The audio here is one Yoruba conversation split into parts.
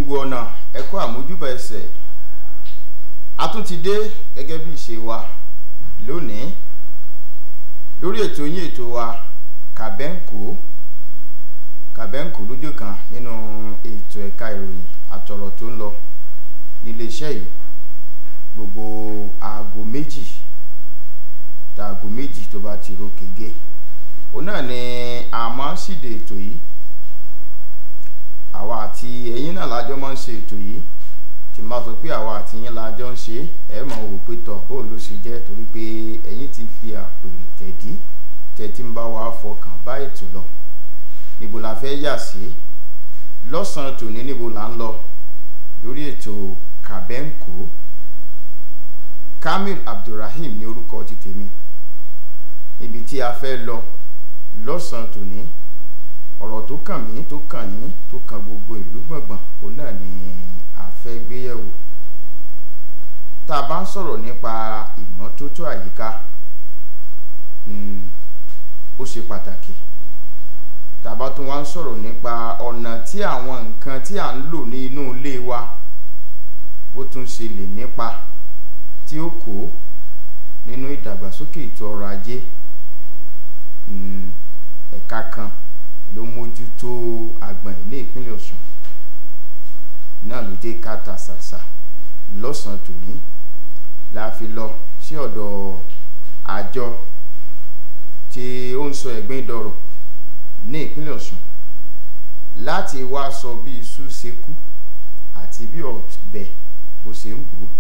gbogbo ọ̀nà ẹ̀kọ́ àmójúbà ẹsẹ̀ a tún ti dé gẹ́gẹ́ bí ìṣe wa lónìí lórí ètò yín ètò wa kàbẹ́ǹkó kàbẹ́ǹkó lójú kan nínú ètò ẹ̀ka ìròyìn àtọ̀rọ̀ tó ń lọ nílé iṣẹ́ yìí gbogbo aago méjì tá aago méjì tó bá ti ro kége òun náà ni a máa ń ṣìdè ètò yìí àwa àti ẹ̀yin náà lájọ máa ń ṣe ètò yìí tí máa sọ pé àwa àti yín lájọ ń ṣe ẹ máa wò pé tọ bóun ló ṣe jẹ́ torí pé ẹ̀yin ti fi àpèrè tẹ̀dí tẹ̀tí ń bá wa fọkàn bá ètò lọ níbo la fẹ́ yà sí lọ́sàn-án tòní níbo là ń lọ lórí ètò kàbẹ́ǹkó kamil abdulrahim ní orúkọ ti tèmi ibi tí a fẹ́ lọ lọ́sàn-án tòní ọ̀rọ̀ tó kàn mí tó kàn yín tó kàn gbogbo ìlú gbọ̀ngbọ̀n òun náà ni a fẹ́ gbéyẹ̀wò tá a bá ń sọ̀rọ̀ nípa ìmọ́tótó àyíká ó ṣe pàtàkì tá a bá tún wá ń sọ̀rọ̀ nípa ọ̀nà tí àwọn nǹkan tí à ń lò ní inú ilé wa bó tún ṣe lè nípa tí ó kó nínú ìdàgbàsókè ètò ọrọ̀ ajé ẹ̀ka kan ló mójútó àgbọ̀n ní ìpínlẹ̀ Ọ̀ṣun náà ló dé káta ṣàṣà lọ́sàn-án tòní la fi lọ sí ọ̀dọ̀ àjọ tí ó ń sọ ẹ̀gbin dọ̀rọ̀ ní ìpínlẹ̀ Ọ̀ṣun láti wá sọ bí iṣu ṣe kú àti bí ọ̀bẹ bó ṣe ń bò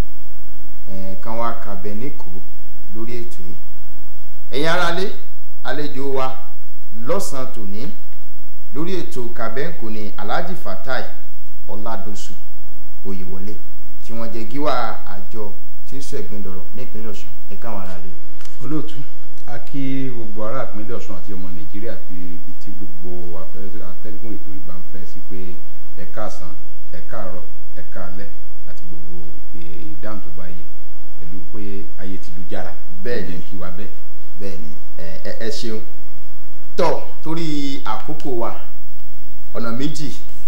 kan wá kàbẹ̀ níkò lórí ètò yìí ẹ̀yin aráalé àlejò wa lọ́sàn-án tòní lórí ètò kàbẹ́ǹkò ní alhaji fatai ọ̀làdọ̀sù oyèwọlé tí wọ́n jẹ́ gíwá àjọ tí ń sọ ẹ̀gbin dọ̀rọ̀ ní ìpínlẹ̀ ọ̀ṣun ẹ káwọn ará lè. olóòtú a kí gbogbo ará ìpínlẹ̀ ọ̀ṣun àti ọmọ nàìjíríà bí ibi tí gbogbo atẹ́gùn ètò ìbá ń fẹ́ sí pé ẹ káàsán ẹ káàárọ̀ ẹ káalẹ́ àti gbogbo ìdáhùn tó bá yẹ pẹ̀lú pé ayé ti lu jára bẹ́ẹ̀ ni kí wa bẹ́ẹ̀. bẹ́ẹ̀ ni ẹ ẹ ṣeun tọ́ torí àkókò wa ọ̀nà méjì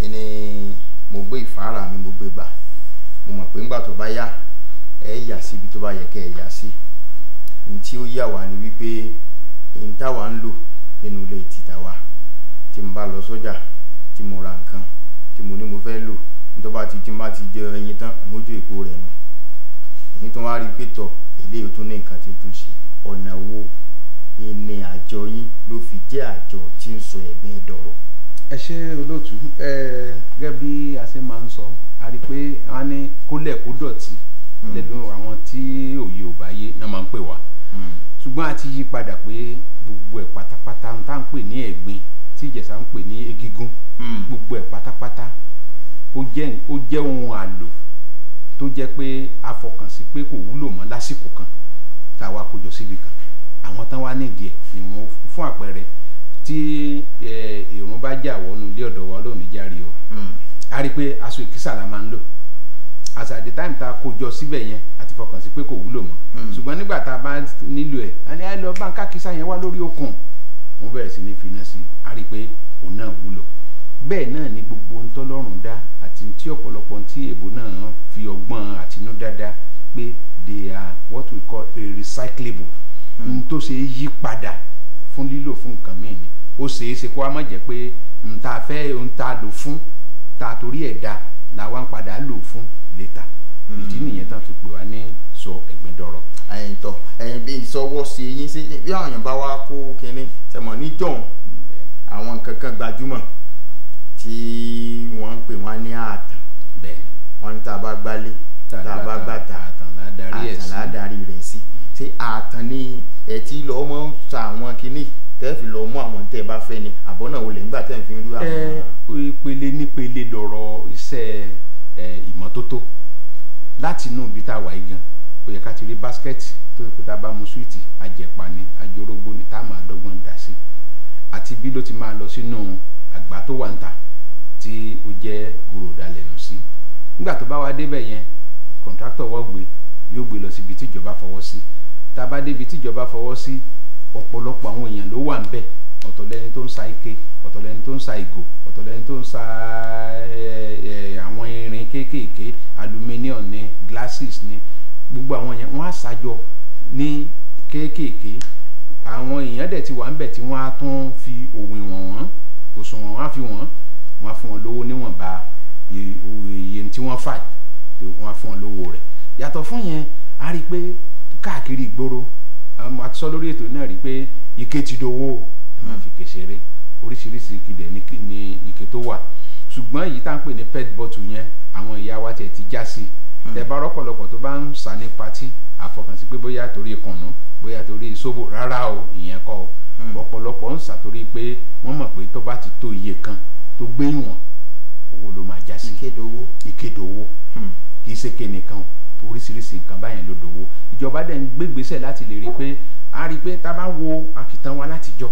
ni mo gbé ìfáàrà mi mo gbé gbà mo mọ̀ pé ńgbà tó bá yá ẹ yà sí ibi tó bá yẹ kẹ́ ẹ yà sí ní tí ó yà wá ni wípé ní táwa ń lò nínú ilé títà wa tí mo bá lọ sọ́jà tí mo ra nǹkan tí mo ní mo fẹ́ lò ní tó bá ti tí mo bá ti jẹ ẹyin tán mo jó èpo rẹ̀ nù èyí tó wá rí pé tọ̀ eléyìí tó ní nǹkan tí tó ń ṣe ọ̀nà wo ìní àjọ yín ló fi jẹ́ àjọ tí ń sọ ẹ̀gbin dọ̀rọ̀. ẹ ṣe olóòtú ẹ gẹ́gẹ́ bí a ṣe máa ń sọ a rí i pé wọ́n ní kólẹ̀ kó dọ̀tí lẹ́nu àwọn tí òye ò bá yé náà máa ń pè wá ṣùgbọ́n a ti yí padà pé gbogbo ẹ̀ pátápátá ń tá ń pè ní ẹ̀gbin tí ìjẹ̀ṣà ń pè ní egigun gbogbo ẹ̀ pátápátá ó jẹ́ ohun àlò tó jẹ́ pé a fọkàn sí pé kò wúlò mọ́ lásìkò kan tá a wá kójọ síbi kan àwọn tán wá nídìí ẹ̀ ni wọ́n fún àpẹẹrẹ tí èrún bá jà wọnú ilé ọ̀dọ̀ wa lónìí járe o a rí i pé aṣọ ìkísà la máa ń lò as at the time tá a kójọ síbẹ̀ yẹn a ti fọkàn sí pé kò wúlò mọ́ ṣùgbọ́n nígbà tá a bá nílò ẹ̀ a ní ẹ lọ bá ń ká kísà yẹn wá lórí okùn wọ́n bẹ̀rẹ̀ sí ní fi iná sí i a rí i pé òun náà wúlò bẹ́ẹ̀ náà ni gbogbo ohun tọ́lọ́run dá àti tí ọ̀pọ̀lọpọ̀ tí èbó náà fi ọgbọ́n àtinúdá dá pé they are what we call a recyclable n tó ṣe yí padà fún lílò fún nǹkan míì ni ó ṣeé ṣe kó a má jẹ́ pé n ta fẹ́ n ta lò fún ta torí ẹ̀ dá la wá ń padà lò fún létà ìdí nìyẹn tán fi pè wá ní sọ ẹ̀gbin dọ̀rọ̀. ẹ̀yin tọ ẹ̀yin bí ìsọwọ́ sí yín sí bí àwọn èèyàn bá wá kó kínní sẹ́mọ̀ níjọ́un àwọn nǹkan kan gbajúmọ̀ tí wọ́n ń pè wọ́n ní ààtàn bẹ́ẹ̀ wọ́n ní tá a bá gbálé tá a bá gbàtà àtàn ládàrí ẹ̀ àtàn sí ládàrí rẹ̀ sí ṣé àtàn ni ẹ̀ tí lọ́ọ́ mọ́ ń sa àwọn kínní tẹ́ fi lọ́ọ́ mú àwọn tẹ́ ẹ bá fẹ́ ni àbọ̀ náà wọlé nígbà tẹ́ ẹ fi ń rú àwọn. ẹ ìpele nípele lọ̀rọ̀ iṣẹ́ ẹ ìmọ́tótó láti inú ibi tá a wà yìí gan ó yẹ ká ti rí báskẹ́ẹ̀tì tó ṣe pé tá a bá mu súwìtì àjẹpà ni àjọrógbó ni tá a máa dọ́gbọ́n dà sí àti bí ló ti máa lọ sínú àgbá tó wà ń ta tí ó jẹ́ gòròdà lẹ́nu sí nígbà tó bá wá débẹ̀ yẹn kọ̀ǹtráktọ̀ wọ́ gbé yóò gbé lọ síbi tí ìjọba fọwọ́ sí tá a bá débi tí ìjọba fọwọ́ sí ọ̀pọ̀lọpọ̀ àwọn èèyàn ló wà ń bẹ̀ ọ̀tọ̀ lẹni tó ń sa ike ọ̀tọ̀ lẹni tó ń sa ìgò ọ̀tọ̀ lẹni tó ń sa ẹ, ẹ, àwọn irin kéékèèké aluminium ní glasses ní gbogbo àwọn yẹn wọ́n á ṣàjọ ní kéékèèké àwọn èèyàn dẹ̀ ti wà ń bẹ̀ tí wọ́n á tún fi òwìn wọ̀n wọ́n òṣùwọ̀n wọn á fi wọ́n wọ́n á fún wọn lówó níwọ̀nba iye iye tí wọ́n fà wọ́n á fún wọn lówó rẹ̀ yàtọ̀ fún yẹn a rí i pé káàkiri ìgboro àwọn àti sọ lórí ètò náà rí i pé ike ti dowó ẹ má fi ike ṣeré oríṣiríṣi ìkìdẹ̀ ní kí- ní ike tó wà ṣùgbọ́n èyí tá à ń pè ní pet bottle yẹn àwọn ìyá wa tiẹ̀ ti já sí tẹ bá rọ́pọ̀lọpọ̀ tó bá ń sà ní patí àfọkànsí pé bóyá torí ìkànnú bóyá torí ìṣòbò rárá o ìyẹn kọ́ o ọ̀pọ̀lọpọ̀ ń sà torí pé wọ́n mọ̀ pé tó bá ti tó iye kan tó gbé ìwọ̀n owó ló máa já sí ìkéde owó. ìkédowó kì í ṣe ké nìkan o oríṣiríṣi nǹkan báyẹn ló dowó ìjọba dẹ̀ ń gbégbèsè láti lè rí i pé a rí i pé tá a bá wo àkìtàn wa látijọ́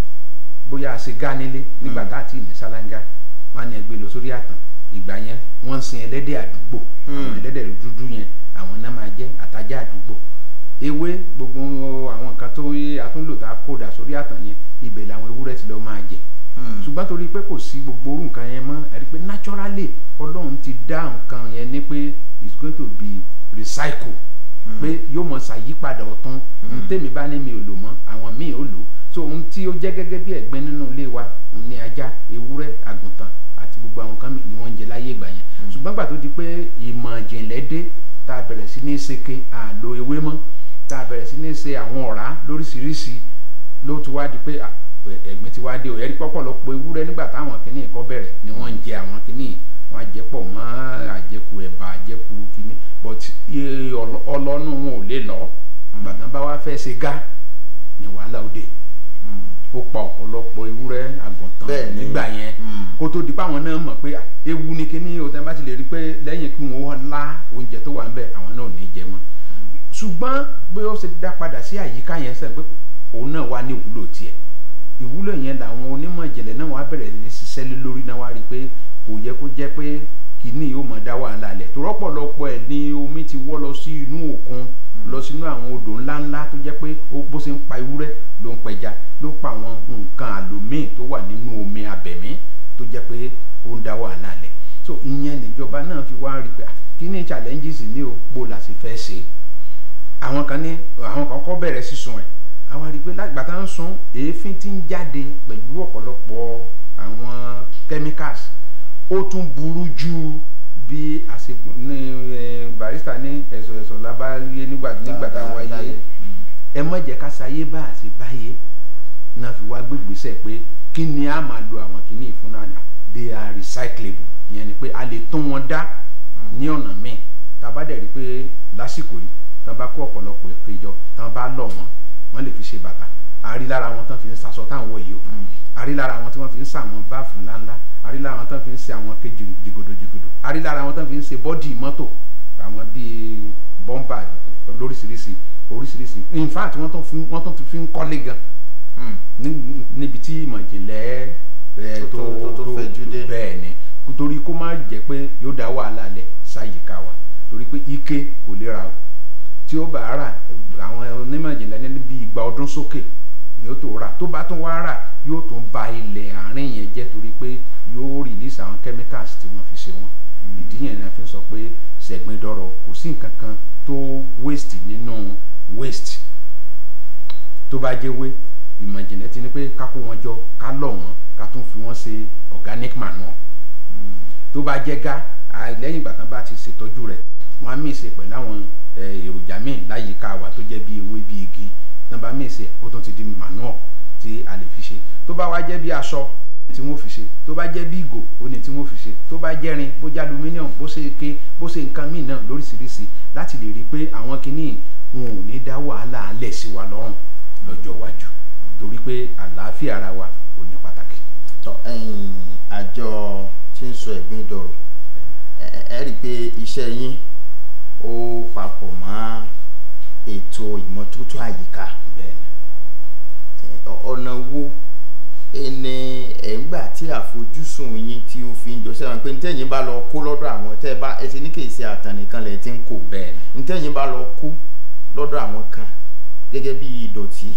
bóyá a ṣe gá nílé nígbà tá a ti ní ṣáláńgá wọn á ní ẹgbẹ́ lọ sórí àtàn ìgbà yẹn wọ́n ń sin ẹlẹ́dẹ̀ àdúgbò àwọn ẹlẹ́dẹ̀ dúdú yẹn àwọn náà máa jẹ́ àtajá àdúgbò ewé gbogbo àwọn nǹkan tó yé atúnlò tá a kó dà sórí àtàn yẹn ibẹ̀ làwọn ewúrẹ́ ti lọ máa jẹ ṣùgbọ́n torí pé kò sí gbogbo orú nǹkan yẹn mọ́ ẹ rí i pé naturally ọlọ́run ti dá nǹkan yẹn ní pé it's going to be recycle pé yóò mọ ṣàyípadà ọ̀tún tèmi bá ní mi ò lò mọ́ àwọn míì ò lò so ohun tí ó jẹ́ gẹ́gẹ́ bí ẹ̀gbẹ́ nínú ilé wa òun ni ajá ewúrẹ́ àgùntàn àti gbogbo àwọn kan ni wọ́n ń jẹ láyé ìgbà yẹn ṣùgbọ́n gbà tó di pé ìmọ̀ ìjìnlẹ̀ dé tá a bẹ̀rẹ̀ sí ní ṣeke àlò ewé mọ́ tá a bẹ̀rẹ̀ sí ní ṣe àwọn ọ̀rá lóríṣiríṣi ló ti wá di pé à, ẹ- ẹ̀gbin ti wá dé o ẹ̀rí pọ́pọ̀lọpọ̀ ewúrẹ́ nígbà táwọn kìíní ẹ̀kọ́ bẹ̀rẹ̀ ni wọ́n ń jẹ àwọn kìíní wọ́n á jẹ pọ̀ mọ́ àjẹkù ẹ̀bà àjẹkù kìíní but iye ọlọ- ọlọ́nu wọn ò lè lọ gbàtàn bá wá fẹ́ ṣe gá ni wàhálà ó dé ó pa ọ̀pọ̀lọpọ̀ ewúrẹ́ àgùntàn Bẹ́ẹ̀ni. nígbà yẹn Mm. kó tó di pé àwọn náà mọ̀ pé à, ewu ni kíní o tẹ́ bá ti lè rí i pé lẹ́yìn kí wọ́n lá oúnjẹ tó wà ń bẹ̀ àwọn náà ò ní jẹ mọ́ ṣùgbọ́n bí ó ṣe dá padà sí àyíká yẹn sẹ́yìn pé òun náà wá ní ìwúlò tiẹ̀ ìwúlò yẹn làwọn onímọ̀ ìjìnlẹ̀ náà wá bẹ̀rẹ̀ ní ṣiṣẹ́ lé lórí náà wá rí i pé kò yẹ kó jẹ́ pé kìíní yóò mọ̀ dá wàhálà lẹ̀ tó rọ́pọ̀lọpọ̀ ẹ̀ ní omi ti wọ́ lọ sí inú òkun lọ sínú àwọn odò ńláńlá tó jẹ́ pé ó bó ṣe ń pa ewúrẹ́ ló ń pẹja ló ń pa àwọn nǹkan àlòmíì tó wà nínú omi abẹ̀mí tó jẹ́ pé ó ń dá wàhálà lẹ̀ so ìyẹn níjọba náà fi wá rí i pé ah, kíní challenges ní o bó la ṣe fẹ́ ṣe é àwọn kan ní àwọn kan kọ́ bẹ̀rẹ̀ sísun ẹ̀ àwọn rí i pé lágbà tá ń sun èéfín tí ń jáde pẹ̀lú ọ̀pọ̀lọpọ̀ àwọn chemicals ó tún burú ju bí àṣe ní ẹ, barista ní ẹ̀sọ̀ ẹ̀sọ̀ lábáyé nígbà nígbà tá a wáyé ẹ má jẹ́ ká sayé bá àṣe báyé náà fi wá gbégbèsè pé kí ni a máa lo àwọn kìíní fún náà they are recyclable ìyẹn ni pé a lè tún wọn dá ní ọ̀nà míì tá a bá dẹ̀ rí i pé lásìkò yìí tá a bá kó ọ̀pọ̀lọpọ̀ ìpéjọ tá a bá lọ̀ wọ́n wọ́n lè fi ṣe bàtà a rí lára wọn tán fi ń sasọ táwọn wọ̀ yìí o a rí lára wọn tí wọ́n fi ń sa àwọn báàfù ńláńlá a rí lára wọn tán fi ń ṣe àwọn kejì jìgòdò jìgòdò a rí lára wọn tán fi ń ṣe bọ́dì mọ́tò àwọn bíi bọ́mbà lóríṣiríṣi oríṣiríṣi in fact wọ́n tún fi wọ́n tún fi ń kọ́lé gan ní- níbi tí ìmọ̀ ìjìnlẹ̀ ẹ̀, Tó- tó- tó- tó fẹjú dé. bẹ́ẹ̀ ni torí kó má jẹ́ pé yóò dá wàhálà lẹ̀ sáyìíká wa torí pé ike kò lè ra o tí ó bá rà àwọn onímọ̀ ìjìnlẹ̀ ní bí igba ọdún sókè ni ó tó rà tó bá tún wá rà yóò tún ba ilẹ̀ àárín yẹn jẹ́ torí pé yóò release àwọn chemicals tí wọ́n fi ṣe wọ́n ìdí yẹn ni a fi ń sọ pé sẹ̀gbìn dọ̀rọ̀ kò sí nǹkan kan tó waste nínú waste tó bá jẹ́ wé ìmọ̀ ìjìnlẹ̀ ti ní pé ká kó wọn jọ ká lọ̀ wọ́n ká tún fi wọ́n ṣe organic manure tó bá jẹ́ gá à, lẹ́yìn ìgbà tán bá ti ṣètọ́jú rẹ̀ wọ́n á mìíṣe pẹ̀lú àwọn eh, èròjà míì láyìíká wa tó jẹ́ bí ewé bí igi tán bá mìíṣe ó tún ti di manure tí a lè fi ṣe tó bá wá jẹ́ bí aṣọ tí wọ́n fi ṣe tó bá jẹ́ bí ìgò ó ní tí wọ́n fi ṣe tó bá jẹ́ rin bó jẹ́ aluminium bó ṣe ike bó ṣe nǹkan míì náà lóríṣiríṣi láti lè rí i pé àwọn kinní wọn ò ní dá wàhálà alẹ̀ sí wa lọ́rùn lọ́jọ́ iwájú torí pé àlàáfíà ara wa ò ní pàtàkì. tọ ẹ̀yin àjọ tí ń sọ ẹ̀gbin dọ̀rọ̀ ẹ ẹ rí i pé iṣẹ́ yín ó papọ̀ mọ́ ètò ìmọ́tótó àyíká bẹ́ẹ̀ ni Ẹ, ọ- ọ̀nà wo ẹni ẹ̀ ń gbà tí àfojúsùn yín tí ó fi ń jọ sẹ́wọ̀n pé ntẹ́yìn bá lọ kó lọ́dọ̀ àwọn tẹ́ ẹ bá ẹ ti ní kèsì àtàn nìkan lẹ̀ ti ń kó bẹ́ẹ̀ ni ntẹ́yìn bá lọ kó lọ́dọ̀ àwọn kan gẹ́gẹ́ bí ìdọ̀tí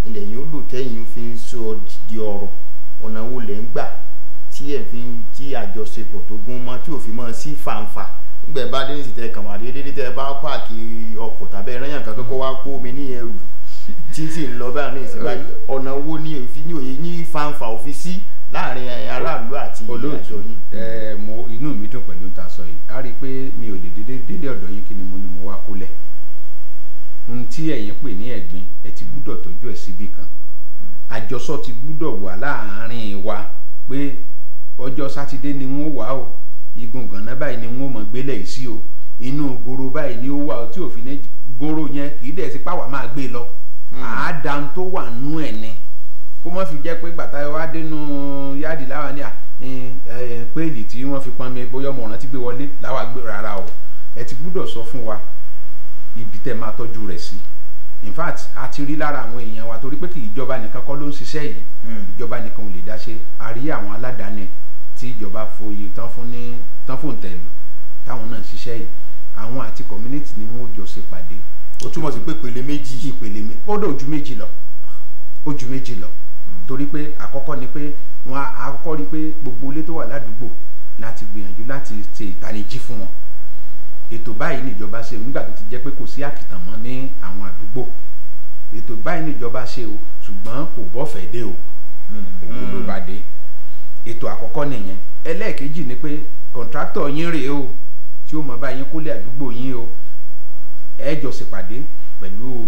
ilẹ̀ yìí ó lò tẹ́yìn fi ń sọ di ọ̀rọ̀ ọ̀nà wo lẹ̀ ń gbà tí ẹ̀ fi ń tí àjọṣepọ̀ tó gún mọ́ tí ò fi mọ́ sí fàǹfà nígbà bá dé ní ìsìtẹ́ kàn wá déédéé tẹ́ ẹ bá páàkì ọkọ̀ tàbí ẹ̀rẹ́yàn kan kọ́kọ́ wá kó omi ní ẹrù tí sì ń lọ báyìí ní ìsìn báyìí ọ̀nà wo ni òfin ní òye ní fàǹfà òfin sí láàrin aráàlú àti olóòtú àjọ yín. ẹ mo inú mi dùn pẹ̀lú ta sọ yìí a rí i pé mi ò lè dédé délé ọ̀dọ̀ yín kí ni mo ní mo wá kólẹ̀ ohun tí ẹ̀yin pè ní ẹ̀gbin ẹ ti gbúdọ̀ tọ́jú ẹ̀ síbì kan àjọsọ ti gbúdọ̀ wà láàárín wa pé ọjọ́ sátidé ni wọ́n wà o igun gànà báyìí ni wọ́n mọ̀ gbélé yìí sí o inú goro báyìí ni ó wà o tí òfin ní goro yẹn kì í dẹ̀ sí pàwọ́ máa gbé lọ àádáa tó wà nú ẹ̀ ni kó má fi jẹ́ pé gbàtà wa dénú yáàdì láwa ní à péèlì tí wọ́n fi pọn mi bóyá ọmọ ọ̀ràn ti gbé wọlé láwa gbé rárá o ẹ ti gbúdọ̀ sọ fún wa ibi tẹ́ máa tọ́jú rẹ̀ sí in fact a ti rí lára àwọn èèyàn wa torí pé kì í ìjọba nìkan kọ́ ló ń ṣiṣẹ́ yìí ìjọba nìkan ò lè dá ṣe a rí àwọn aládàáni tí ìjọba foyè tán fún ní tán fún tẹ̀lú táwọn náà ń ṣiṣẹ́ yìí àwọn àti community ni wọ́n jọ ṣe pàdé ó túmọ̀ sí pé pèlè méjì ìpele mi ó dé ojú méjì lọ ojú méjì lọ torí pé àkọ́kọ́ ni pé wọn á àkọ́kọ́ rí i pé gbogbo ilé tó wà ládùúgbò láti gbìyànjú láti ṣe ìtanijí fún wọn ètò báyìí níjọba ṣe nígbà tó ti jẹ́ pé kò sí àkìtàn mọ́ ní àwọn àdúgbò ètò báyìí níjọba ṣe o ṣùgbọ́n kò bọ́fẹ̀ẹ́ dé o owó ló bá dé ètò àkọ́kọ́ nìyẹn ẹlẹ́ẹ̀kejì ni pé kọ̀ǹtráktọ̀ yín rèé o tí ó mọ bá yín kólé àdúgbò yín o ẹ jọ ṣèpàdé pẹ̀lú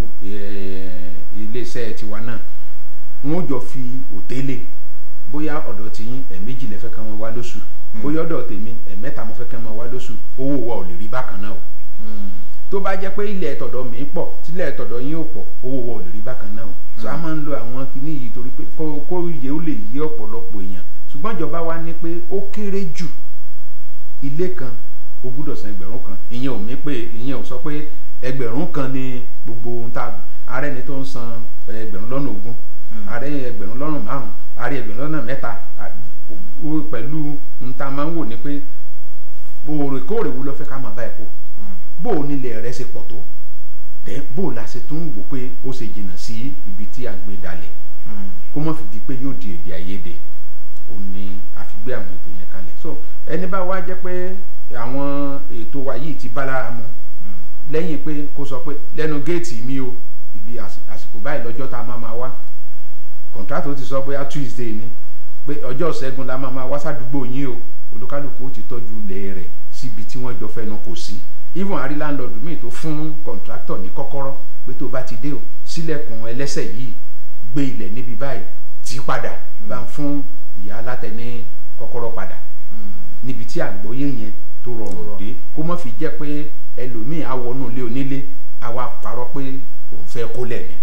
iléeṣẹ́ tiwa náà wọ́n jọ fi òtélé bóyá ọ̀dọ̀ tiyín ẹ̀ẹ̀mejì lẹ́fẹ́ kan wọn wá lóṣù bóyá ọ̀dọ̀ tèmi ẹ̀ẹ̀mẹ́ta mo fẹ́ kan wọn wá lóṣù owó wa ò lè rí bákan náà o tó bá jẹ́ pé ilẹ̀ tọ̀dọ̀ mi pọ̀ tílẹ̀ tọ̀dọ̀ yín ò pọ̀ owó wa ò lè rí bákan náà o so a máa ń lo àwọn kinní yìí torí pé kó iye ó lè yí ọ̀pọ̀lọpọ̀ èèyàn ṣùgbọ́n ìjọba wa ní pé ó kéré jù ilé kan o gbúdọ̀ san ẹgbẹ̀rún kan ìyẹn ò mí pé ìyẹn ò sọ pé ẹgbẹ̀rún kan ni gbogbo ohun tá ààrẹ ni tó ń san ẹgbẹ̀rún lọ́nà ogún ààrẹ ẹgbẹ̀rún lọ́nà márùn ààrẹ ẹgbẹ̀rún lọ́nà mẹ́ta pẹ̀lú ohun tá a máa ń wò ni pé òrèkóòrè wo ló fẹ́ ká máa bá ẹ̀ kó bó o nílẹ̀ rẹ̀ ṣe pọ̀ tó tẹ́ bó o la ṣe tún wò pé ó ṣe jìnnà sí ibi tí a gbé dalẹ̀ kó má fi di pé yóò di èdè àìyedè òun ni a fi gbé àwọn ètò yẹn kalẹ̀ so ẹni bá wá jẹ́ pé àwọn ètò wa yìí ti bá lára mu lẹ́yìn pé kó sọ pé lẹ́nu géètì mi o ibi àsìkò báyìí lọ́jọ́ tá a máa máa wá kọ̀ǹtrátò ti sọ bóyá tuesday ni pé ọjọ́ ṣẹ́gun la máa máa wá sádùúgbò yín o olúkálùkù ó ti tọ́jú ilẹ̀ rẹ̀ síbi tí wọ́n jọ fẹ́nu kò sí even àrí láńlọ́ọ̀dù míì tó fún kọ̀ǹtrátọ̀ ní kọ́kọ́rọ́ pé tó bá ti dé o sílẹ̀kùn ẹlẹ́sẹ̀ yìí gbé ilẹ̀ níbi báyìí tí padà bá ń fún ìyá alátẹ ní kọ́kọ́rọ́ padà níbi tí àgbọ́yé yẹn tó rọrùn dé kó má fi jẹ́ pé ẹlòmíì á wọnú ilé onílé á wá parọ́ pé òun fẹ́ kó lẹ́mí.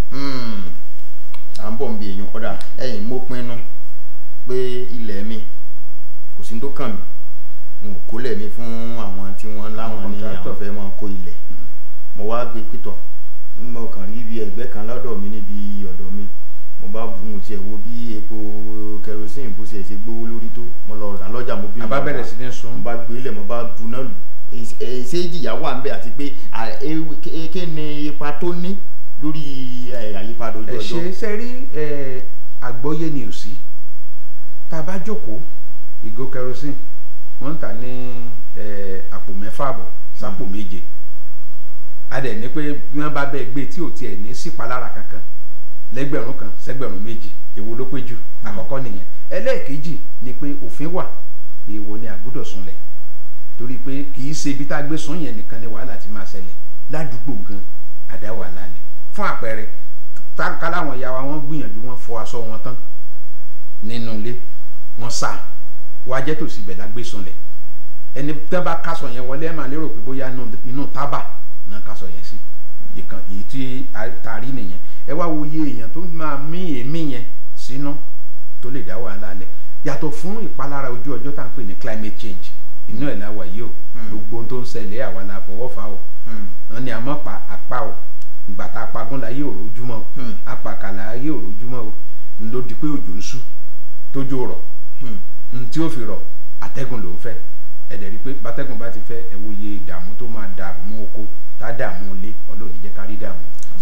à ń bọ̀ ń bi èèyàn ọ̀dà ẹ̀yìn mo pinnu pé ilẹ̀ mi kò sí tó kàn mí n ò kó lẹ̀ mi fún àwọn tí wọ́n láwọn ní àwọn fẹ́ máa kó ilẹ̀ mo wá gbé pítọ̀ mo kàn rí ibi ẹ̀gbẹ́ kan lọ́dọ̀ mi níbi ọ̀dọ̀ mi mo bá bu mo tiẹ̀ wo bí epo kerosene bó ṣe ṣe gbówó lórí tó mo lọ rà lọ́jà mo bí a bá bẹ̀rẹ̀ sí ní sun. mo bá gbé lẹ̀ mo bá bu náà lù ṣé ìjìyà wà ń bẹ àti pé kí ni ipa tó ní lórí àyípadà ojú ẹ ọjọ́. ṣe ṣe rí àgbọ́yé ni ò sí tá a bá jókòó ìgò kerosene wọ́n ń tà ní àpò mẹ́fà àbọ̀ sápò méje a dẹ̀ ní pé bí wọ́n bá bẹ́ẹ̀ gbé tí ò tiẹ̀ ní sípalára kankan lẹ́gbẹ̀rún kan sẹ́gbẹ̀rún méjì èwo ló pé jù àkọ́kọ́ nìyẹn ẹlẹ́ẹ̀kejì ni pé òfin wà èèwọ̀ ni àgbọ́dọ̀ sunlẹ̀ torí pé kì í ṣe ibi tá a gbé sún yẹn nìkan ni wàhálà ti máa ṣẹlẹ̀ ládùúgbò gan àdá wàhálà ni fún àpẹẹrẹ táǹkà láwọn ìyá wa wọ́n gbìyànjú wọ́n fọ aṣọ wọn tán nínú ilé wọ́n sá wá jẹ́ tòsí ibẹ̀ la gbé sunlẹ̀ ẹni tẹ́ bá kásọ yẹn wọlé ẹ̀ máa lérò pé bóyá inú tábà náà kásọ yẹn sí ìkan èyí tí a rí nìyẹn ẹ wá wo iye èèyàn tó máa mí èémí yẹn sínú tó lè dá wàhálà lẹ̀ yàtọ̀ fún ìpalára ojú ọjọ́ tá à ń pè ní climate change inú ẹ̀ la wà yìí o gbogbo ohun tó ń ṣẹlẹ̀ àwa la fọwọ́ fà o wọn ni àmọ́ pa àpá o ìgbà tá a pagún la yé òrò ojúmọ́ o apàkàlà ayé òrò ojúmọ́ o ń ló di pé òjò ń sú tójó rọ̀ n tí ó fi rọ̀ àtẹ́gùn ló ń fẹ́ ẹ̀dẹ̀ rí pé bátẹ́gùn bá ti fẹ́ ẹ̀ wo iye ìdààmú tó máa dààmú oko tá dààmú ilé ọlọ́run jẹ́ ká rí dààmú so ìyẹn la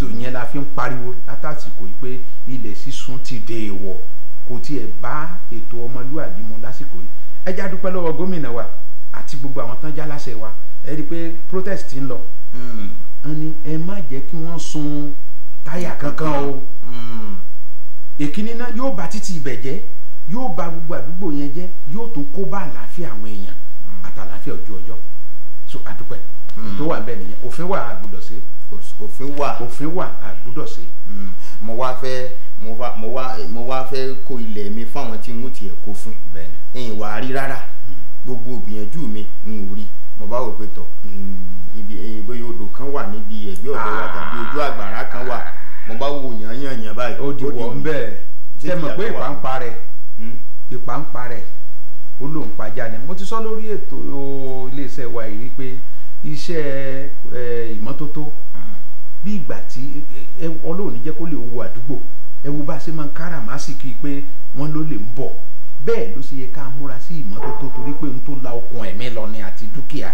fi ń pariwo látàsìkò yìí pé ilẹ̀ sísun ti dè èèwọ̀ kò tiẹ̀ bá ètò ọmọlúwàbí mu lásìkò yìí ẹ já dúpẹ́ lọ́wọ́ gómìnà wa àti gbogbo àwọn tán jáláṣẹ wa ẹ rí i pé protest ti ń lọ Mm. wọ́n ní ẹ má jẹ́ kí wọ́n sun táyà kankan o Mm. èkíní náà yóò bà títì ibẹ̀ jẹ́ yóò bà gbogbo àdúgbò yẹn jẹ́ yóò tún kó bá àlàáfíà àwọn èèyàn àtàlàáfíà ojú ọjọ́ so àdúpẹ́ Mm. tó wà ń bẹ̀ nìyẹn òfin wà àgbùdọ̀ sí Òs- òfin wà òfin wà àgbùdọ̀ sí Mm. mo wá fẹ́ mo wá mo wá mo wá fẹ́ kó ilẹ̀ mi fáwọn tí n ó tiẹ̀ kó fún bẹ́ẹ̀ ni ẹ̀yìn wà á rí rárá gbogbo gbìyànjú mi n ò rí mo bá wò pé tọ̀ mm, ibi eh, bóyá odò kan wà níbi ẹ̀gbẹ́ ọ̀dọ̀ wa Ah. tàbí ojú àgbàrá kan wà mo bá wò yàn yàn yàn báyìí ó di wọ̀ ń bẹ́ẹ̀ Ṣé ṣe mọ̀ pé ìyàtọ̀ wà? ìpà ń parẹ́ Mm. ìpà ń parẹ́ ó lóun pajá ni mo ti sọ lórí ètò iléeṣẹ́ wa yìí rí pé iṣẹ́ eh, ìmọ́tótó bí ìgbà tí ẹ ọlọ́run ní jẹ́ kó lè wo àdúgbò ẹ wo bá a ṣe máa ń káràmásìkì pé wọ́n ló lè ń bọ̀ bẹ́ẹ̀ ló ṣe yẹ ká múra sí ìmọ́tótó torí pé n tó la okun ẹ̀mí lọ ni àti dúkìá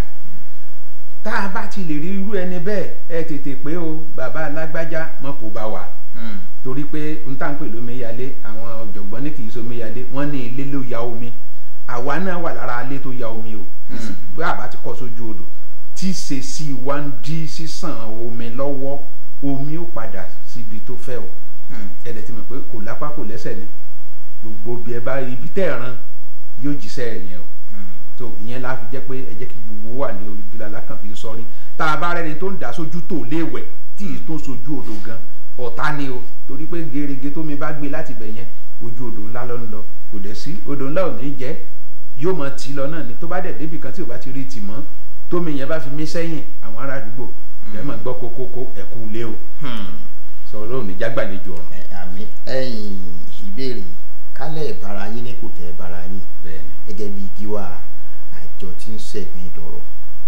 tá a bá ti lè rí irú ẹni bẹ́ẹ̀ ẹ tètè pé o bàbá alágbájá mọ́ kó bá wa Mm. torí pé n tá n pè lómiyalé àwọn ọ̀jọ̀gbọ́n ní kì í somiyalé wọ́n ní ilé ló ya omi àwa náà wà lára ilé tó ya omi o Hmm. bí àbá ti kọ́ sójú odò tí ṣe sí wa ń dí sísàn omi lọ́wọ́ omi ó padà síbi tó fẹ́ o Mm. ẹ̀dẹ̀ ti mọ̀ pé kò lápá kò lẹ́sẹ̀ ni gbogbo bí ẹ bá ibi tẹ́ ẹ̀ ran yóò jíṣẹ́ ẹ̀ yẹn o Mm. tó ìyẹn la fi jẹ́ pé ẹ jẹ́ kí gbogbo wà ní ojúlá lákàn fi sọrí tá a bá rẹni tó ń dá sójú tó léèwẹ̀ tí ì tó sojú odò gan ọ̀tá ni o torí pé gerege tómi bá gbé láti bẹ̀ yẹn ojú odò ńlá ló ń lọ kò dẹ̀ sí odò ńlá ò ní jẹ́ yóò mọ tì í lọ náà ni tó bá dẹ̀ débi kan tí ò bá ti rí tì mọ́ tómi yẹn bá fi mí sẹ́yìn àwọn ará àdúgbò ẹ máa gbọ́ kókókó ẹ̀kú ilé o Mm. sọ̀rọ̀ òní jágbàlejò ọ̀run Ẹ, àmì ẹ̀yìn ìbéèrè kálẹ̀ ìbára yín ní kò tẹ́ ìbára yín bẹ́ẹ̀ ni gẹ́gẹ́ bí gíwá àjọ tí ń ṣẹ̀gbìn ìdọ̀rọ̀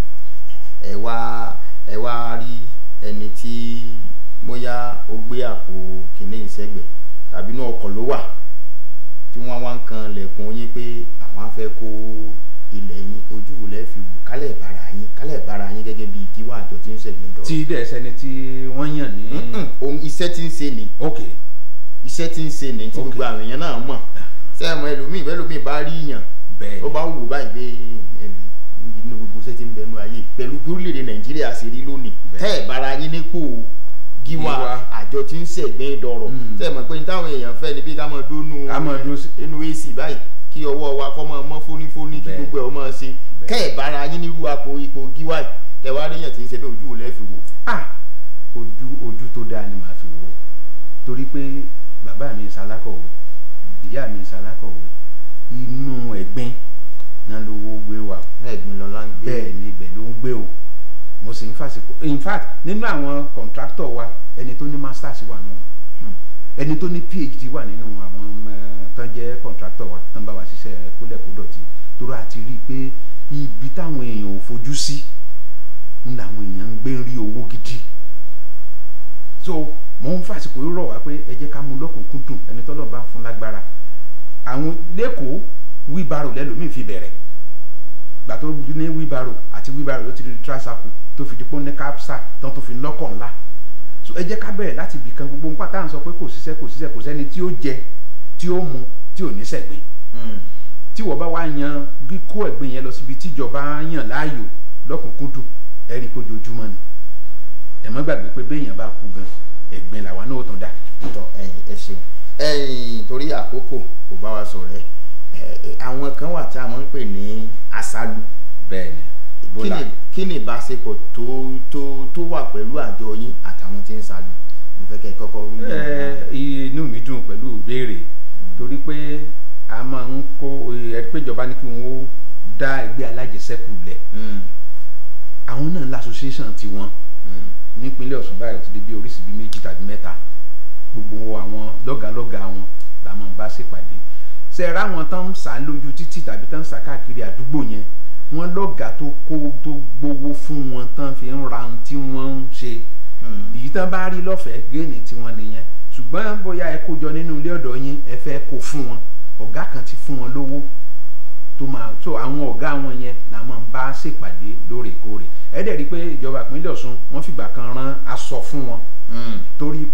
ẹ wá ẹ wá rí ẹni tí bóyá ó gbé àpò kìnìún ìṣẹ́gbẹ̀ tàbí inú ọkọ̀ ló wà tí wọ́n wá ń kan lẹ̀kùn yín pé àwọn á fẹ́ kó ilẹ̀ yín ojú wo lẹ́ fi wò kálẹ̀ ìbára yín kálẹ̀ ìbára yín gẹ́gẹ́ bí gíwá àjọ tí ń ṣẹ̀gbìn ìdọ̀rọ̀. tí dẹ̀ sẹ́ni tí wọ́n yàn ní Mm-mm, ohun iṣẹ́ tí ń ṣe ni ok iṣẹ́ tí ń ṣe ní tí Ok. gbogbo àwọn èèyàn náà mọ̀ sẹ́yìn mọ́ ẹlòmíì bẹ́ẹ̀ lómi bá rí yàn bẹ́ẹ̀ ó bá wù báyìí pé ẹ̀mí nínú gbogbo iṣẹ́ tí ń bẹnu ayé pẹ̀lú bí orílẹ̀-èdè nàìjíríà ṣe rí lónìí Bẹ́ẹ̀. tẹ́ ẹ̀ bára yín nípò gíwá Gíwá. àjọ tí ń ṣẹ̀gbẹ́ dọ̀rọ̀ Mm. sẹ́yìn mọ̀ pé ní táwọn èèyàn fẹ́ ni bí ká máa dónú Ká máa dúró sí- inú ac báyìí kí ọwọ́ wa kọ́ máa mọ́ fónífóní kí Bẹ́ẹ̀. gbogbo ẹ̀ ó máa ṣe Bẹ́ẹ̀. kẹ́ ẹ̀ bára yín nírú apò ipò gíwá yìí tẹ̀wá rí yàn tí ń ṣe bẹ́ẹ̀ ojú ò lẹ́ẹ̀fì wò. ah ojú ojú tó dáa ni màá fi wò ó torí pé bàbá mi ń ṣalákọ̀wé ìyá mi ń ṣalákọ̀wé inú ẹ̀gbin náà lówó gbé wà ẹ̀gbin lọ́la ń gbé bẹ́ẹ̀ ni ibẹ̀ ló ń gbé o mo sì ń fàsìkò in fact nínú àwọn contractor wa ẹni tó ní masters wà nínú wọn Hmm. ẹni tó ní phd wà nínú àwọn ọmọ tán jẹ́ contractor wa tán bá wa ṣiṣẹ́ kólẹ̀kódọ̀tì torí a ti rí i pé ibi táwọn èèyàn ò fojú sí ń làwọn èèyàn ń gbé ń rí owó gidi so mò ń fàsìkò yìí rọ̀ wá pé ẹ jẹ́ ká mú lọ́kùnkúndùn ẹni tọ́lọ́ bá ń fún lágbára àwọn lẹ́kọ̀ọ́ wíbarò lẹ́lòmíì fi bẹ̀rẹ̀ gbà tó ní wíbarò àti wíbarò ló ti di tricycle tó fi dípò ní capsa tán tó fi lọ́kọ̀ ńlá so ẹ jẹ́ ká bẹ̀rẹ̀ láti ibì kan gbogbo nǹkan tá à ń sọ pé kò ṣiṣẹ́ kò ṣiṣẹ́ kò sẹ́ni tí ó jẹ tí ó mu tí ò ní sẹ̀gbìn Mm. tí wọ́n bá wá yan kíkó ẹ̀gbìn yẹn lọ síbi tíjọba yàn láàyò lọ́kùnkúndùn ẹ rí i pé ojoojúmọ́ ni ẹ má gbàgbé pé béèyàn bá kú gan ẹ̀gbìn làwa náà ó tún dà tọ ẹ̀yin ẹ ṣeun ẹ̀yin torí àkókò kò bá wa sọ̀rọ̀ ẹ ẹ, àwọn kan wà tí a máa ń pè ní aṣáájú bẹ́ẹ̀ ni kí Ebola ni kí ni ìbáṣepọ̀ tó tó tó wà pẹ̀lú àjọ yín àtàwọn tí ń ṣáájú mo fẹ́ kẹ́ ẹ kọ́kọ́ wí ní ẹ inú mi dùn pẹ̀lú ìbéèrè torí pé a máa ń kó ẹ pé ìjọba ní kí wọ́n dá ẹgbẹ́ alájẹsẹ́kù lẹ̀ Mm, àwọn náà la association tiwọn mm, nípínlẹ̀ Ọ̀ṣun báyìí ó ti di bí oríṣi bíi méjì tàbí mẹ́ta gbogbo àwọn lọ́gàlọ́gà wọn la máa ń bá ṣèpàdé ṣe ra àwọn tán ń sá lójú títì tàbí tán ń sá káàkiri àdúgbò yẹn wọ́n lọ́gàá tó kó tó gbowó fún wọn tán fi ń ra ohun tí wọ́n ń ṣe mm. èyí tán bá rí lọ́fẹ̀ẹ́ géènì tiwọn nìyẹn ṣùgbọ́n bóyá ẹ kó jọ nínú ilé ọ̀dọ̀ yín ẹ fẹ́ kó fún wọn ọ̀gá kan ti fún wọn lówó tó máa tó àwọn ọ̀gá wọn yẹn là máa ń bá ṣèpàdé lóòrèkóòrè ẹ dẹ̀ rí i pé ìjọba ìpínlẹ̀ Ọ̀ṣun wọ́n fìgbà kan rán aṣọ fún wọn Mm, torí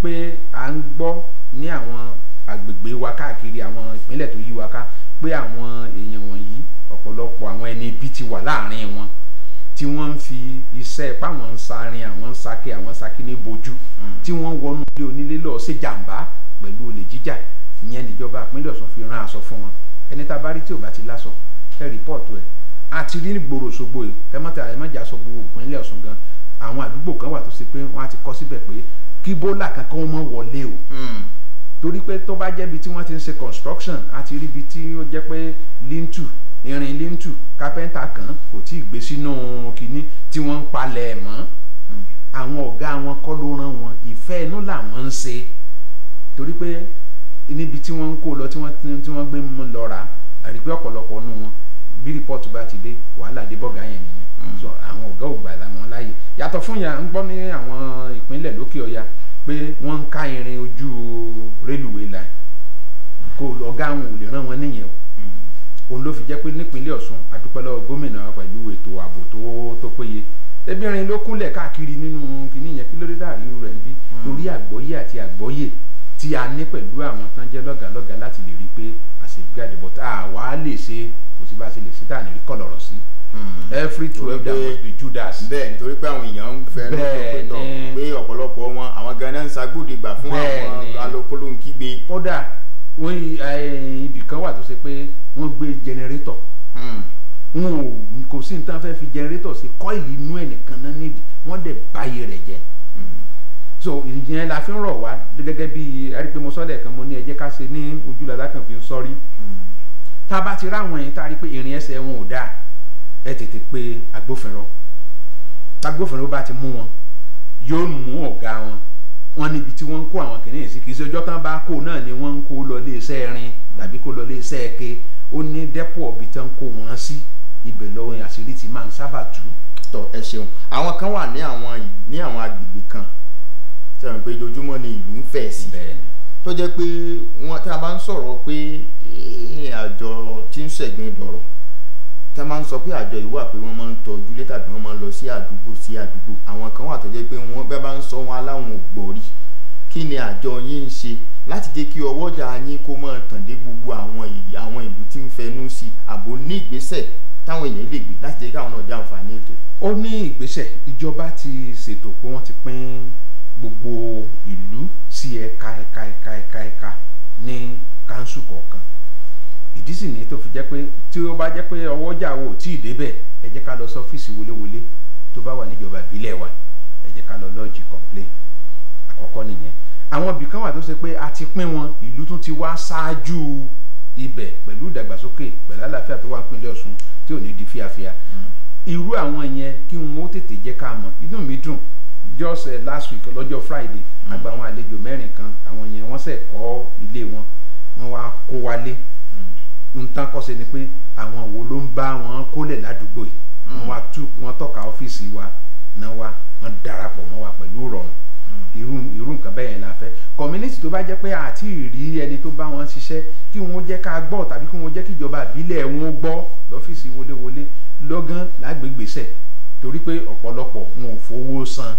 pé à ń gbọ́ ní àwọn agbègbè wa káàkiri àwọn ìpínlẹ̀ tó yí wa ká pé àwọn èèyàn wọ̀nyí ọ̀pọ̀lọpọ̀ àwọn ẹni ibi ti wà láàrin wọn tí wọ́n ń fi iṣẹ́ páwọn ń sarin àwọn ń sake àwọn ń sake ní bojú tí wọ́n wọnú ilé onílé lọ́ọ́ ṣe jàǹbá pẹ̀lú olè jíjà ìyẹn níjọba ìpínlẹ̀ Ọ̀ṣun fi rán aṣọ fún wọn ẹni tá a bá rí tí ò bá ti láṣọ ẹ rìpọ́ọ̀tù ẹ̀ àti rí gbòòrò Òṣogbo yìí kẹ́mọ́tà ẹ̀mọ́jà sọ gbogbo ìpínlẹ̀ Ọ̀ṣun gan àwọn àdúgbò kan wà tó ṣe pé wọ́n á ti kọ́ síbẹ̀ pé kí bólà kankan wọn mọ́ wọlé o torí pé tó bá jẹ́ ibi tí wọ́n ti ń ṣe construction àti rí ibi tí ó jẹ́ pé lintu irin lintu kápẹ́ńtà kan kò tí ì gbé sínú kinní tí wọ́n ń palẹ̀ mọ́ àwọn ọ̀gá wọn kọ́ ló rán wọn ìfẹ́ inú làwọn ń ṣe torí pé níbi tí wọ́n ń kó lọ tí wọ́n tí wọ́n gbé mú lọ rà àrí pé ọ̀pọ̀lọpọ̀ nù wọn bí rìpọ́ọ̀tù bá ti dé wàhálà dé bọ́gà yẹn nìyẹn so àwọn ọ̀gá ò gbà láwọn láàyè yàtọ̀ fún yà ń gbọ́ ní àwọn ìpínlẹ̀ lókè ọya pé wọ́n ń ká irin ojú rélùwé line kò ọ̀gá wọn ò lè rán wọn níyẹn o òun ló fi jẹ́ pé nípínlẹ̀ Ọ̀ṣun adúpẹ́ lọ́wọ́ gómìnà pẹ̀lú ètò ààbò tó tó péye ebi irin ló kúnlẹ̀ káàkiri nínú kìíní yẹn kí ló dé dàrí rẹ̀ ń bí lórí àgbọ́yé àti àgbọ́yé tí a ní pẹ̀lú àwọn tán jẹ́ lọ́gàlọ́gà láti lè rí pé àṣègbè but àwa lè ṣe kò sí bá a ṣe lè ṣe tá à ní rí kọ̀lọ̀rọ̀ sí every twelve there must be Judas. bẹ́ẹ̀ nítorí pé àwọn èèyàn ń fẹ́ Bẹ́ẹ̀ lọ́sọ̀ ni. pé ọ̀pọ̀lọpọ̀ wọn àwọn ganan ń sagbódegbà fún Bẹ́ẹ̀ àwọn ni. alokólóńkígbe. kódà wọ́n eh, ibì kan wà tó ṣe pé wọ́n gbé jẹnẹrétọ̀ wọn ò kò sí nǹkan fẹ́ fi jẹnẹrétọ̀ sí kọ́ìlì inú ẹ̀ nìkan náà nídìí wọ́n dẹ̀ báyé rẹ̀ jẹ́ so ìyẹn la fi ń rọ̀ wá gẹ́gẹ́ bí arípémọ́sọ́lẹ̀ kan mo ní ẹ jẹ́ ká ṣe ní ojúlàlá kan fi ń sọ́rí tá a bá ti ráwọn yẹn tá a rí pé ìrìn ẹsẹ̀ wọn ò dáa ẹ tètè pe agbófinró agbófinró bá ti mú wọn yóò mú ọ̀gá wọn wọn níbi tí wọ́n ń kó àwọn kìnìún sí kì í ṣe ọjọ́ tán bá kó náà ni wọ́n ń kó lọ ilé iṣẹ́ rin tàbí kó lọ ilé iṣẹ́ ẹ̀kẹ́ ó ní dẹ́pọ̀ ọ̀bì tán kó wọn sí ibẹ̀ lọ́wọ́ àṣírí ti máa ń sábà tú. tọ ẹ ṣeun àwọn kan wà ní àwọn ì- ní àwọn agbègbè kan sẹ́wọ̀n pé ojoojúmọ́ ni ìlú ń fẹ̀ sí bẹ́ẹ̀ni tó jẹ́ pé wọ́n tá a bá ń sọ̀rọ̀ pé eh, àjọ tí ń ṣẹ̀gbìn dọ̀rọ̀ tá a máa ń sọ pé àjọ yìí wà pé wọ́n máa ń tọ́jú lé tàbí wọ́n máa ń lọ sí àdúgbò sí àdúgbò àwọn kan wà tó jẹ́ pé wọ́n bẹ́ẹ̀ bá ń sọ wọn aláwọn ò gbọ́ rí kí ni àjọ yín ń ṣe láti jẹ́ kí ọwọ́jà yín kó máa tàn dé gbogbo àwọn ì- àwọn ìlú tí ń fẹnu sí àbò ní ìgbésẹ̀ táwọn èèyàn lè gbé láti jẹ́ kí àwọn náà jẹ àǹfààní ètò. ó ní ìgbésẹ̀ ìjọba ti ṣètò pé wọ́n ti pín gbogbo ìlú sí ẹ̀ka ẹ̀ka ẹ̀ka ẹ̀ka ẹ̀ka ní káńsù kọ̀ọ̀kan ìdí sì ní tó fi jẹ́ pé tí ó bá jẹ́ pé ọwọ́jà wo ò tí ì débẹ̀ ẹ jẹ́ ká lọ sí ọ́fíìsì wọléwọlé tó bá wà níjọba ìbílẹ̀ wa ẹ jẹ́ ká lọ lọ́ọ̀jì complain àkọ́kọ́ nìyẹn àwọn ibì kan wà tó ṣe pé a ti pín wọn ìlú tún ti wá ṣáájú ibẹ̀ pẹ̀lú ìdàgbàsókè pẹ̀lú àlàáfíà tó wà nípínlẹ̀ Ọ̀ṣun tí ò ní di fíafíà irú àwọn yẹn kí wọn ó tètè jẹ́ ká mọ̀ inú mi dùn just uh, last week lọ́jọ́ friday àgbà àwọn àlejò mẹ́rin kan àwọn yẹn wọ́n ṣẹ̀ kọ́ ilé wọn wọ́n wá kó wálé nǹkan kọ́ ṣe ni pé àwọn wo ló ń bá wọn kólẹ̀ ládùúgbò yìí wọ́n wá tú wọ́n tọ́ka ọ́fíìsì wa náà wá wọ́n darapọ̀ mọ́ wa pẹ̀lú ìrọ̀rùn irú irú nǹkan bẹ́ẹ̀ yẹn la fẹ́ community tó bá jẹ́ pé àti rí ẹni tó bá wọn ṣiṣẹ́ kí wọ́n jẹ́ ká gbọ́ tàbí kí wọ́n jẹ́ kí ìjọba àbílẹ̀ wọn gbọ́ lọ́fíìsì wọléwọlé lọ́gán lágbègbèsẹ̀ torí pé ọ̀pọ̀lọpọ̀ wọn ò fowó san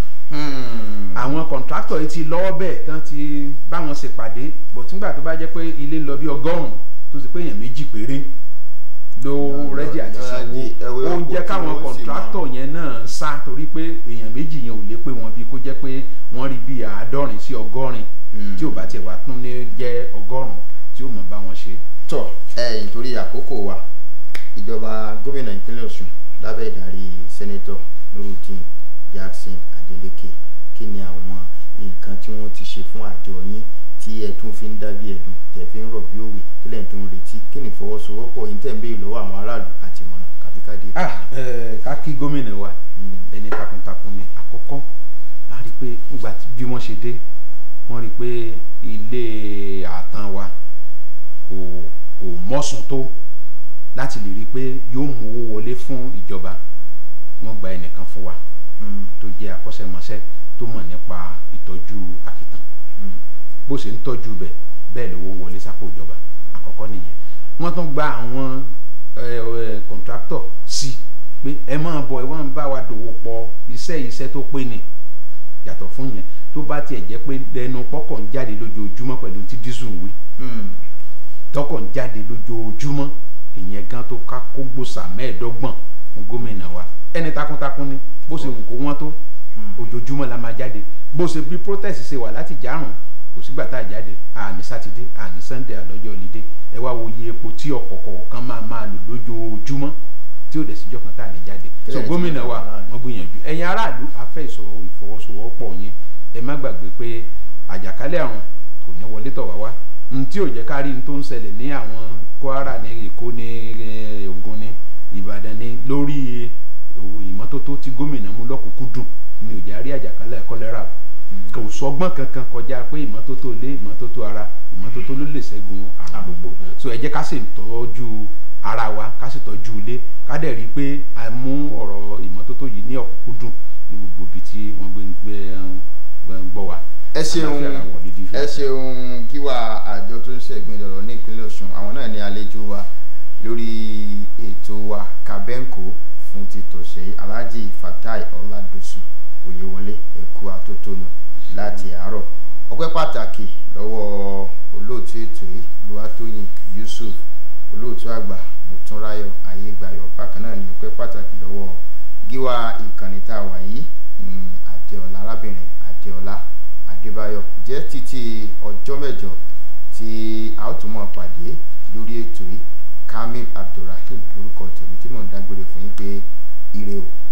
àwọn kọ̀ǹtráktọ̀ yìí ti lọ́wọ́ bẹ́ẹ̀ tán ti bá wọn ṣèpàdé bọ̀ nígbà tó bá jẹ́ pé ilé lọ bí ọgọ́rùn-ún tó sì pé èèyàn méjì péré ló rẹ́dí àti sanwó ó ń jẹ́ káwọn kọ̀ǹtráktọ̀ yẹn náà sá torí pé èèyàn méjì yẹn ò lè pé wọn bí kó jẹ́ pé wọ́n rí bí àádọ́rin sí ọgọ́rin tí ò bá tiẹ̀ wá tún ní jẹ́ ọgọ́rùn-ún tí ó mọ̀ bá wọn ṣe. tọ ẹ nítorí àkókò wa ìjọba gómìnà ìpínlẹ̀ Ọ̀ṣun lábẹ́ ìdarí sẹ́nẹ́tọ̀ Nurudeen Jackson Adeleke kí ni àwọn nǹkan tí wọ́n ti ṣe fún àjọ yín tí ẹ tún fi ń dábí ẹ̀dùn tẹ̀ fi ń rọ̀ bí òwe kílẹ̀ tó ń retí kí ni ìfọwọ́sowọ́pọ̀ yín tẹ̀ ń béèrè lọ́wọ́ àwọn aráàlú àti ìmọ̀ràn kàbíkàdé. ah ẹ ká kí gómìnà wa ẹni takuntakun ni àkọ́kọ́ a rí i pé nígbà tí- bí wọ́n ṣe dé wọ́n rí i pé ilé ààtàn wa kò kò mọ́sùn tó láti lè rí i pé yóò mú owó wọlé fún ìjọba wọ́n gba ẹnìkan fún wa tó jẹ́ akọ́ṣẹ́mọṣẹ́ tó mọ̀ nípa ìtọ́jú àkìtàn bó ṣe ń tọ́jú bẹ̀ bẹ́ẹ̀ lówó ń wọlé sápò ìjọba àkọ́kọ́ nìyẹn wọ́n tún gba àwọn kọ̀ǹtráktọ̀ sí pé ẹ máa bọ̀ ẹ máa bá wa dòwò pọ̀ iṣẹ́ iṣẹ́ tó pé ni yàtọ̀ fún yẹn tó bá tiẹ̀ jẹ́ pé lẹ́nu pọ́kọ̀ ń jáde lójoojúmọ́ pẹ̀lú tí dísù ń wí Mm. tọkọ̀ ń jáde lójoojúmọ́ ìyẹn gan tó ká kó gbòòsà mẹ́ẹ̀ẹ́dọ́gbọ̀n fún gómìnà wa ẹni takuntakun ni bó ṣe wù kó wọ́n tó ojoojúmọ́ la máa jáde bó ṣe bí protest ṣe wà láti járùn kò sígbà tá a jáde àní sátidé àní sunday àlọ́jọ́ ọ̀lídé ẹ wá wo iye epo tí ọkọ̀ kọ̀ọ̀kan máa máa lò lójoojúmọ́ tí ò dẹ̀ síjọ́ kan tá a ní jáde so Kílẹ̀ gómìnà tí wa aráàlú. wọ́n gbìyànjú ẹ̀yin aráàlú afẹ́ ìsọ̀rọ̀ ìfọwọ́sowọ́pọ̀ yín ẹ má gbàgbé pé àjàkálẹ̀ àrùn kò ní wọlé tọ̀ wá wá n tí ò jẹ́ ká rí n tó ń ṣẹlẹ̀ ní àwọn kwara ní èkó ní eh, ògùn ní ìbàdàn ní lórí eh, ìmọ́tótó tí gómìnà mú lọ́kùnkúndùn ní ò jẹ́ rí àjàkálẹ̀ kọ́lẹ́rà o kò sọgbọ́n kankan kọjá pé ìmọ́tótó ilé ìmọ́tótó ara ìmọ́tótó ló lè ṣẹ́gun àrùn gbogbo so ẹ jẹ́ ká sì tọ́jú ara wa ká sì tọ́jú ilé ká dẹ̀ rí i pé a mú ọ̀rọ̀ ìmọ́tótó yìí ní ọ̀kúnkúndùn ní gbogbo ibi tí wọ́n gbé ń gbé ń gbọ́ wa. ẹ ṣeun Àlàáfíà la wọ̀ nídìí ìfẹ́. ẹ ṣeun kíwà àjọ tó ń ṣẹ̀gbìn lọ́rọ̀ ní ìpínlẹ̀ Ọ̀ṣun àwọn náà ní àlejò wa lórí ètò wa kabẹ́ǹkó fún ti tọ̀sẹ̀ Alhaji Fatai Ọládọ̀sù Oyèwọlé ẹ̀kú atótónu láti àárọ̀ ọpẹ́ pàtàkì lọ́wọ́ olóòtú ètò yìí Olúwatóyìn Yusuf olóòtú àgbà Mọ̀túnráyọ̀ Ayégbáyọ̀ bákan náà ní ọpẹ́ pàtàkì lọ́wọ́ gíwá ìkànnì tá a wà yìí mm, Adéọlá arábìnrin Adéọlá Adébáyọ̀ jẹ́ títí ọjọ́ mẹ́jọ tí a ó tún máa pàdé lórí ètò yìí Kamil Abdulrahim lórúkọ tèmi tí mò ń dágbére fún yín pé ire o.